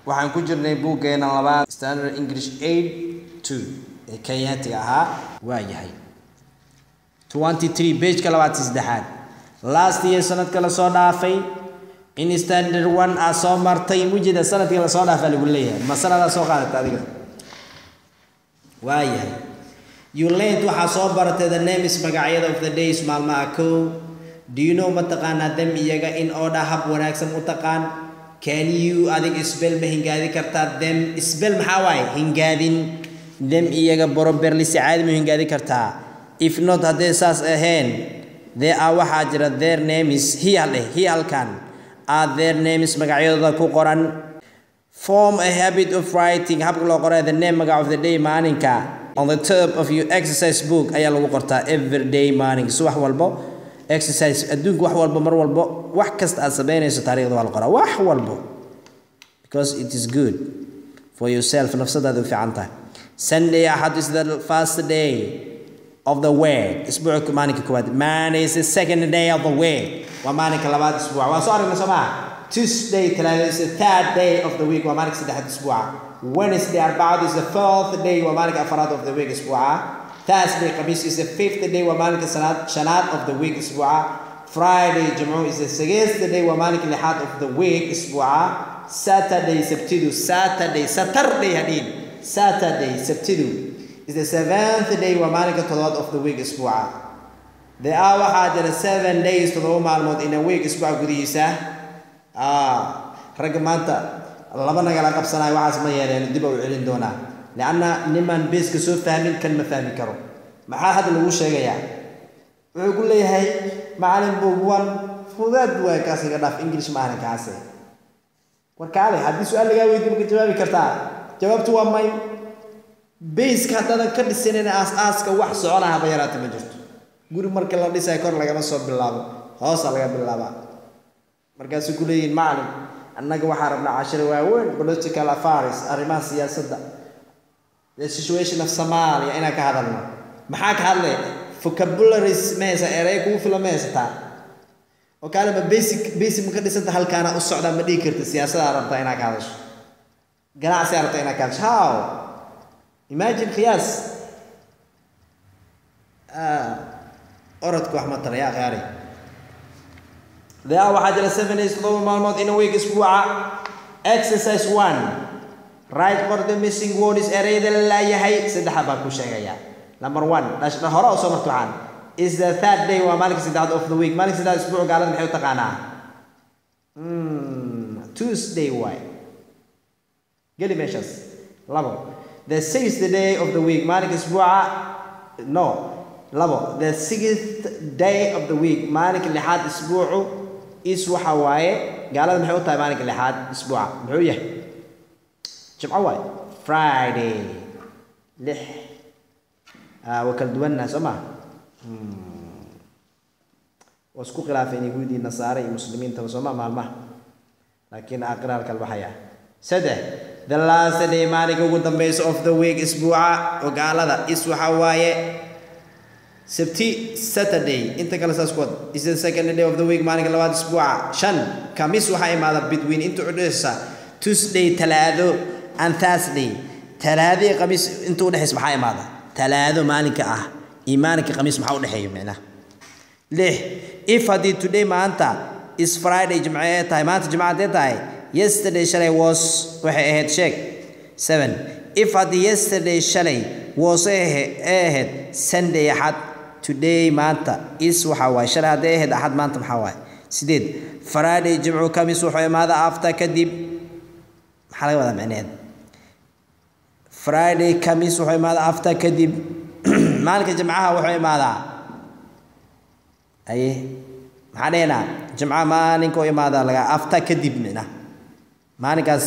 waxaan ku jirnay buuggeena labaad standard english aid two ee kenyaatiga ahaa waa yahay twenty three pageka labaatan saddexaad last year sanadka lasoo dhaafay in standard one aa soo martay mujida sanadkii lasoo dhaafaa lagu leeyahay ma sanadaa soo qaadata adiga waa yahay you learned waxaa soo baratay the names magacyada of the days maalmaha kow do you know ma taqaanaa dem iyaga in order hab wanaagsan u taqaan can you adig isbel ma hingaadi kartaa dem isbel maxaa waaye hingaadin dem iyaga boroberli si caadi ma hingaadi kartaa if not haddee saas ahayn there are waxaa jira their names hiyal dheh hiyalkan are their names magacyadooda ku qoran form a habit of writing habka loo qoray the name magac of the day maalinka on the top of your exercise book ayaa lagu qortaa every day maalinka subax walbo exercise adduunka wax walbo mar walbo wax kasta aad samaynayso taariikhda waa la qoraa wax walbo because it is good for yourself nafsadaada u fiican tahay sunday axad is the first day of the week isbuuca maalinka koowaad monday is the second day of the week waa maalinka labaad isbuuca waa soo aragnay soo maha tuesday talaada is the third day of the week waa maalinka saddexaad isbuuca wednesday arbacadu is the fourth day waa maalinka afaraad of the week isbuuca Thursday, Khamis is the fifth day wa malik sanad shanad of the week isbu'a. Friday, Jumu'ah is the sixth day wa malik lihad of the week isbu'a. Saturday, Sabtidu, Saturday, Saturday hadin. Saturday, Sabtidu is the seventh day wa malik tolad of the week isbu'a. There are waxaa seven days todoba maalmood in a week isbu'a gudihiisa. Ah, ragga maanta laba nagala qabsanayo waxaas ma yeeleen dib u celin doonaa. لأن نمان بيس كسو فاهمين كلمة فاهمين كرو maxaa hadda lagu sheegayaa wuxuu ku leeyahay macalin buugwan fudaad waay kaas iga dhaaf english maahan kaase war kaale haddii su-aal lagaa weydiyo maka jawaabi kartaa jawaabtu waa may bayska haddaadan ka dhisanin aas-aaska wax socona haba yaraata ma jirto guri marka la dhisayo kor lagama soo bilaabo hoosa laga bilaabaa markaasuu ku leeyihin macalin annaga waxaa rabnaa cashiro waaweyn political affairs arrimaha siyaasadda the situation of Somalia inaan ka hadalno maxaa ka hadlay vocabularies ma haysa erey kugu filan ma haysataa oo kaale ma basic basic ma ka dhisanta halkaana u socdaa ma dhihi karta siyaasadaa rabtaa inaad ka hadasho ganacsigaa rabtaa inaad ka hadasho how imagine qiyaas orodka wax ma tara yaa khiyaari daa waxaa jira seven days todoba maalmood in a week isbuuca exercise one right qor the missing word is ereyda la laayahay saddexa baa ku sheegaya number one dhashna hore oo soo marto waxaan is the third day waa maalinka saddexaad of the week maalinka saddexaad isbuuc gaalada maxay u taqaanaa tuesday waay geli meeshaas labo the sixth day of the week maalinka isbuuca no labo the sixth day of the week maalinka lixaad isbuucu is waxa waaye gaalada maxay u tahay maalinka lixaad isbuuca muxuu yahay jimco waay friday lix waa kala duwannaha soo maa waa isku khilaafeen yahuudii nasaare iyo muslimiintaba soo maa maalmaha laakiin aqraar kalbaxaya saddex the last day maalinka ugu dambeysa of the week isbuuca oo gaalada is waxa waaye sabti saturday inta kale saas ku wad is the second day of the week maalinka labaad isbuuca shan kamis waxaa imaada between inta udhexeysa tuesday talaado and thursday talaado iyo khamiis inta udhexeysa maxaa imaada talaado maalinka ah iyo maalinka khamiis maxaa udhexeeya micnaha lix if haddii today maanta is friday jimce ee tahay maanta jimce haddee tahay yesterday shalay was waxay ahayd sheeg seven if haddii yesterday shalay was ee ahayd sunday axad today maanta is waxaa waaye shalay haddee ahayd axad maanta maxaa waaye sideed friday jimcu kamis wuxuu imaada after kadib maxaa laga wadaa micneheed friday kamis wuxuu imaadaa after kadib maalinka jimcaha wuxuu imaadaa aye maxaa dhehnaa jimcaha maalinka u imaadaa laga after kadib micna maalinkaas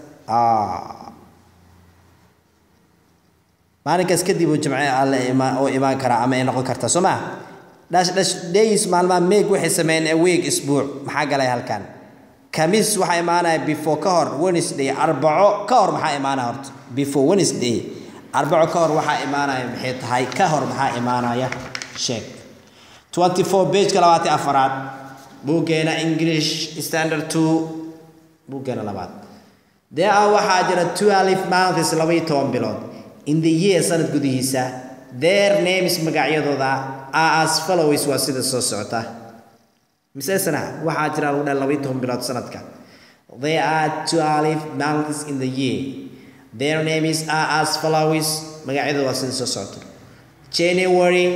maalinkaas kadib uu jimce alle uu imaan karaa ama ay noqon kartaa soo maa dhash dhash days maalmaha meeg waxay sameeyeen a week isbuuc maxaa galay halkan kamis waxaa imaanaya before ka hor wednesday arbaco ka hor maxaa imaanaya horta before wednesday arbaco ka hor waxaa imaanaya maxay tahay ka hor maxaa imaanaya sheeg 24 pageka labaatan afaraad buuggeena english standard two buuggeena labaad there are waxaa jira twelve months laba iyo toban bilood in the year sanad gudihiisa their names magacyadooda are as follows waa sida soo socota misesana waxaa jira lagu dhahay laba iyo toban bilood sanadka there are twelve months in the year their names are as follows magacyadooda waa sida soo socota january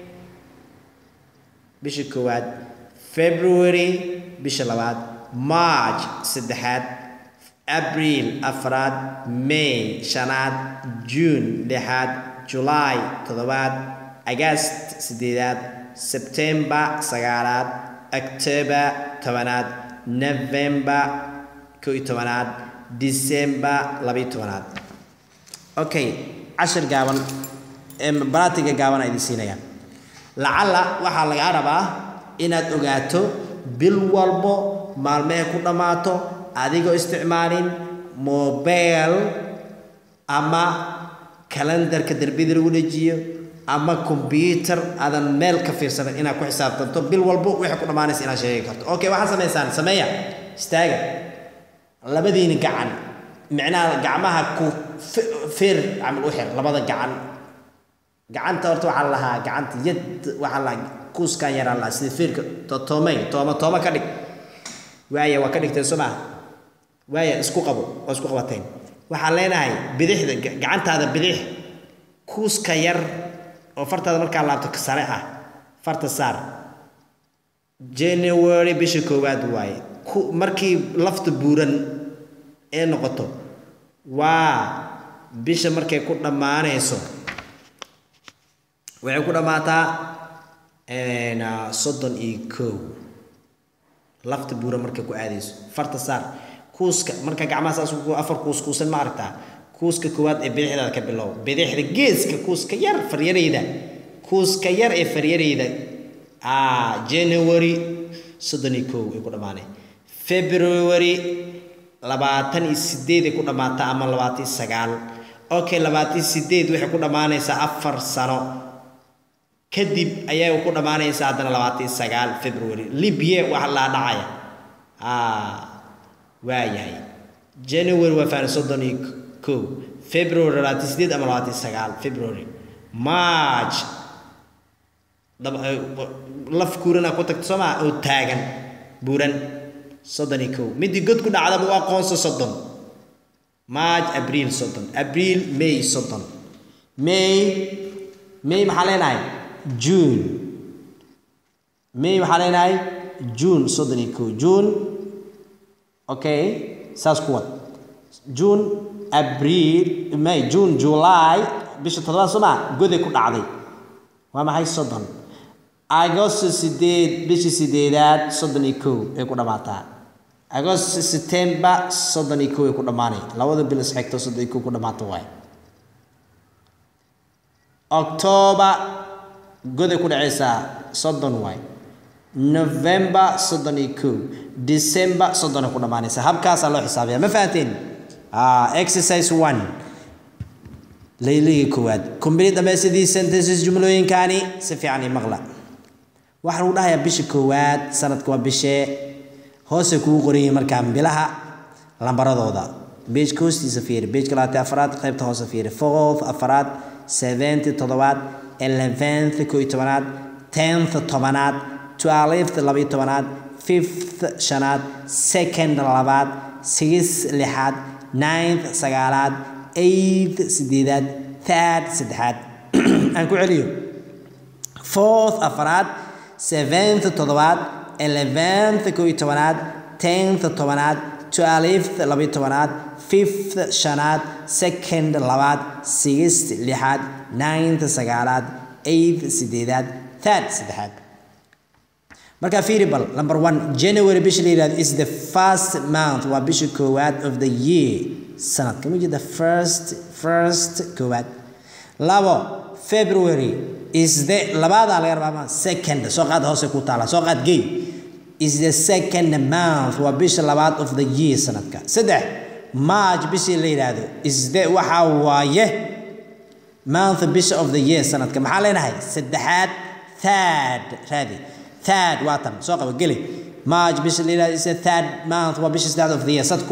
bisha koowaad february bisha labaad march saddexaad abriil afraad may shanaad june lixaad july toddobaad agast sideedaad sebtembar sagaalaad october tobanaad november koo iyo tobanaad december labaiyo tobanaad okay cashir gaaban baraatiga gaaban idin siinaya lacalla waxaa lagaa rabaa inaad ogaato bil walbo maalmehe ku dhammaato adigoo isticmaalin mobile ama kalendarka derbida lagu dhejiyo ama combyuter aadan meel ka fiirsanin inaad ku xisaabtanto bil walbo waxay ku dhammaanaysa inaad sheegi karto okay waxaad samaysaan sameeya istaaga labadiini gacan micnaha gacmaha ku feer camal u xir labada gacan gacanta horta waxaa la lahaa gacanta yad waxaa la kuuskan yaraa lahaa sida feerka toomay tooma tooma ka dhig waaya waa ka dhigteen soo maa waaya isku qabo waa isku qabateen waxaan leenahay bidixda gacantaada bidix kuuska yar oo fartaada markaa laabto sare ah farta saar january bisha koowaad waaye ku markii lafta buuran ee noqoto waa bisha markay ku dhammaanayso waxay ku dhammaataa soddon iyo kow lafta buuran markay ku aadayso farta saar kuuska marka gacmaha saas afar kuus kuusan ma aragtaa kuuska koowaad ee bidixdaada ka bilow bidixda geeska kuuska yar faryarayda kuuska yar ee faryarayda january soddon iyo kow ay ku dhammaanay february labaatan iyo sideed ay ku dhammaataa ama labaatan iyo sagaal okay labaatan iyo sideed waxay ku dhammaanaysaa afar sano kadib ayay ku dhammaanaysaa haddana labaatan iyo sagaal february libye waxa laa dhacaya waa yahay january waa fahna soddon iyo kow february labaatan sideed ama labaatan sagaal february march laf kuurana ku tagto soomaa oo taagan buuran soddon iyo kow midii god ku dhacdaba u aqoonsa soddon march abriil soddon abriil may soddon may may maxaa leenahay june may maxaa leenahay june soddon iyo kow june okay saas ku wad june abriil may june july bisha toddobaad soo maa goday ku dhacday waa maxay soddon agosto sideed bishii sideedaad soddon iyo kow ay ku dhammaataa agosto september soddon iyo kow ay ku dhammaanay labada bil isxigto soddon iyo kow ku dhammaata waay october goday ku dhacaysaa soddon waay november soddon iyo kow december soddon ay ku dhammaanaysaa habkaasaa loo xisaabiya ma fahanteen exercise one layliga koowaad kumbili dhamaysadii sentences jumlooyinkaani si fiican ii maqla waxaa lagu dhahayaa bisha koowaad sanadka waa bishee hoose kugu qoran yihiin markaa bilaha lambaradooda beejka hoostiisa fiiri beejka labaatan afaraad qaybta hoose fiiri fourth afaraad seventh toddobaad eleventh koo iyo tobanaad tenth tobanaad twelfth laba iyo tobanaad fifth shanaad second labaad sixth lixaad ninth sagaalaad eighth sideedaad third saddexaad aan ku celiyo fourth afaraad seventh toddobaad eleventh koo iyo tobanaad tenth tobanaad twelfth laba iyo tobanaad fifth shanaad second labaad sixth lixaad ninth sagaalaad eighth sideedaad third saddexaad marka fiiri bal number one january bisha la yidhahdo is the first month waa bisha koowaad of the year sanadka ma jeeda first first koowaad labo february is the labaadaa laga rabaa second soo qaad hoose ku taala soo qaad gay is the second month waa bisha labaad of the year sanadka saddex march bishii la yidhaahdo is the waxaa waaye month bisha of the year sanadka maxaa leenahay saddexaad third raadi third waa tan soo qaba geli march bisha la yidhahdo is the third month waa bisha saddexaad of the year sad ku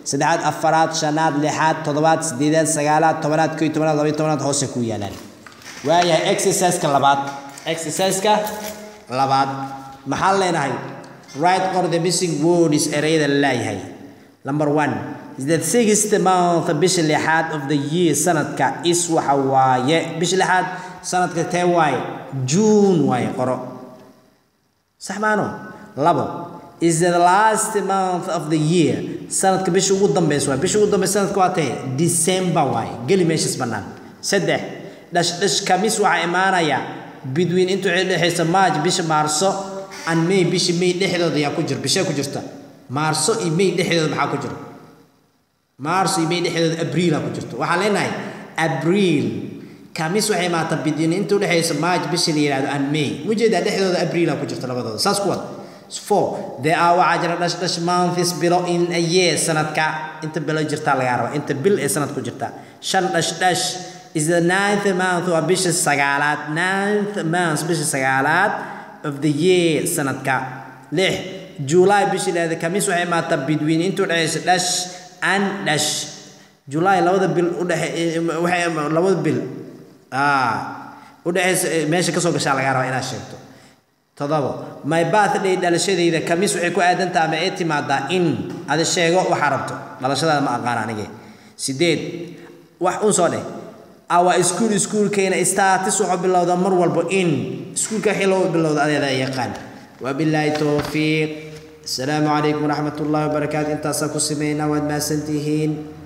saddexaad afaraad shanaad lixaad toddobaad sideedaad sagaalaad tobanaad koo iyo tobanaad laba iyo tobanaad hoose ku yaalaan waayahay exerciseka labaad exerciseka labaad maxaan leenahay right qor the missing words ereyada la leeyahay number one is the sixth month bisha lixaad of the year sanadka is waxa waaye bisha lixaad sanadka tee waaye june waaye qoro sax maano labo is the last month of the year sanadka bisha ugu dambeysa waaye bisha ugu dambeysa sanadka waa tee december waaye geli meeshas bannaan saddex dhash dhash kamis waxaa imaanaya between intuu dhexaysa march bisha maarso and may bisha may dhexdooda ayaa ku jira bishee ku jirta maarso iyo may dhexdooda maxaa ku jira maarso iyo may dhexdooda abriila ku jirto waxaan leenahay abriil kamis waxay imaataa between intuu dhexaysa march bisha la yidhahdo and may ujeedaa dhexdooda abriila ku jirta labadooda saas ku wad four there are waxaa jira dhash dhash months bilo in a year sanadka inta bilo jirtaa lagaa rabaa inta bil ee sanad ku jirta shan dhash dhash is the ninth month waa bisha sagaalaad ninth month bisha sagaalaad of the year sanadka lix july bisha leeda kamis waxay imaataa between intuu dhexaysa dhash and dhash july labada bil udhexe waxay labada bil udhexaysa meesha kasoo gashaa lagaa rabaa inaad sheegto todobo my birthday dhalashadayda kamis waxay ku aadantaha ama ay timaadaa in ada sheego waxaa rabto dhalashadaada ma aqaan anige sideed wax un soo dheh our school schoolkeena status wuxuu bilowda mar walba in iskuulka wixii loo bilowda adeeda yaqaan wabilaahi towfiiq asalaamu calaykum waraxmat ullahi wabarakaatu intaasaa ku sameynaa waad mahadsantihiin